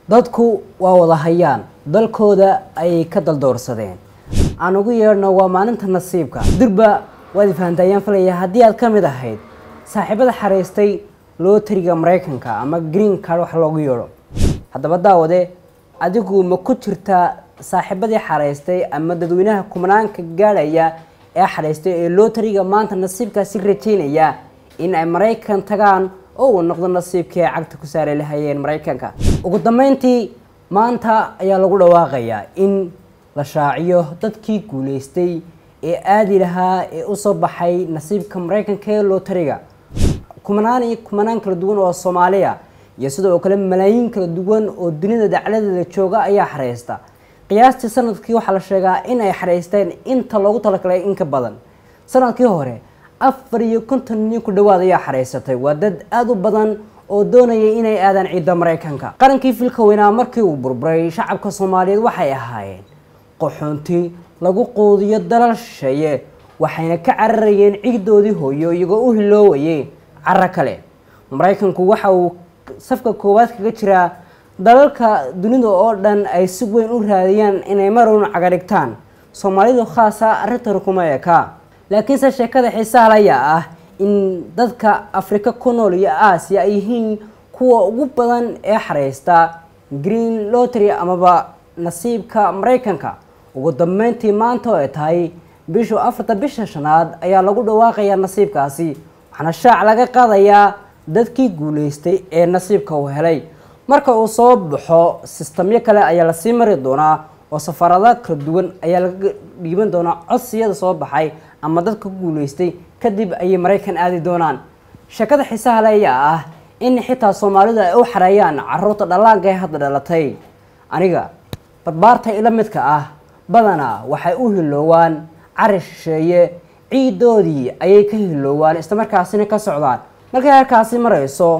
dadku waa wada hayaan dalkooda ayay ka daldoorsadeen aan ugu yeedhno waa maalinta nasiibka durba waad ifahantaayaan falaya haddii aad ka mid ahayd saaxiibada xaraystay lootariga maraykanka ama green card wax loogu yeedho haddaba daawade adigu ma ku jirtaa saaxiibadii xaraystay ama dadweynaha kumanaanka gaadhaya ee xaraystay ee lootariga maanta nasiibkaasi rajaynaya in ay maraykan tagaan oo uu noqdo nasiibkii ay cagta ku saari lahayeen maraykanka ugu dambeyntii maanta ayaa lagu dhawaaqayaa in la shaaciyo dadkii guuleystay ee aadi lahaa ee usoo baxay nasiibka maraykanka ee lootariga kumanaan iyo kumanaan kala duwan oo soomaaliya iyo sidoo kale malaayiin kala duwan oo dunida dacladeeda jooga ayaa xareysta qiyaastii sanadkii waxaa la sheegaa in ay xareysteen inta loogu talagalay in ka badan sanadkii hore afar iyo konton nin ku dhawaad ayaa xareysatay waa dad aada u badan oo doonaya inay aadaan ciidda maraykanka qarankii filka weynaa markii uu burburay shacabka soomaaliyeed waxay ahaayeen qaxoonti lagu quudiyo dalal shisheeye waxayna ka cararayeen ciidoodii hooyo iyagoo u hiloowayay caro kale maraykanku waxa uu safka koowaad kaga jiraa dalalka dunida oo dhan ay si weyn u raadiyaan inay marun cagadhigtaan soomaalidu khaasa arrintan kuma eka laakiinse sheekada xiisaha layaa ah in dadka afrika ku nool iyo aasiya ay yihiin kuwa ugu badan ee xareysta green lottery amaba nasiibka maraykanka ugu dambeyntii maanta oo ay tahay bishu afarta bisha shanaad ayaa lagu dhawaaqayaa nasiibkaasi waxaana shaac laga qaadayaa dadkii guuleystay ee nasiibka uu helay marka uu soo baxo sistamyo kale ayaa lasii mari doonaa oo safaarada kala duwan ayaa laga dhiiban doonaa codsiyada soo baxay ama dadka ku guuleystay kadib ayay maraykan aadi doonaan sheekada xiisaha le ayaa ah in xitaa soomaalidu ay u xareeyaan caruurta dhallaanka ee hadda dhalatay aniga barbaarta ila midka ah badanaa waxay u hiloowaan cari shisheeye ciidoodii ayay ka hiloowaan islamarkaasina ka socdaan markay halkaasi marayso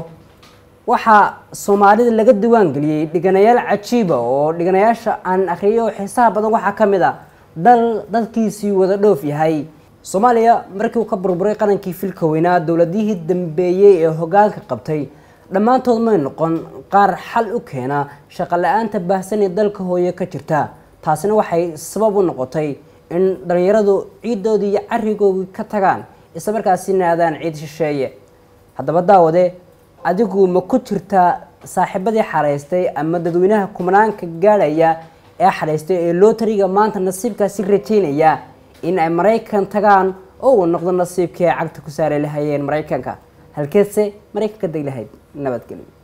waxaa soomaalida laga diwaan geliyey dhiganayaal cajiiba oo dhiganayaasha aan akhriyo xiisaha badan waxaa ka mid a dal dadkiisii wada dhoof yahay soomaaliya markii uu ka burburay qarankii filka weynaa dowladihii dambeeyey ee hogaanka qabtay dhammaantood may noqon qaar xal u keena shaqo la-aanta baahsan ee dalka hooye ka jirta taasina waxay sabab u noqotay in dhallinyaradu ciidoodii iyo carigoodii ka tagaan isla markaasina aadaan ciid shisheeye haddaba daawade adigu ma ku jirtaa saaxiibadii xaraystay ama dadweynaha kumanaanka gaadhaya ee xaraystay ee lootariga maanta nasiibkaasi rajaynaya in ay maraykan tagaan oo uu noqdo nasiibkii ay cagta ku saari lahayeen maraykanka halkeedse maraykanka deg lahayd nabadgelyo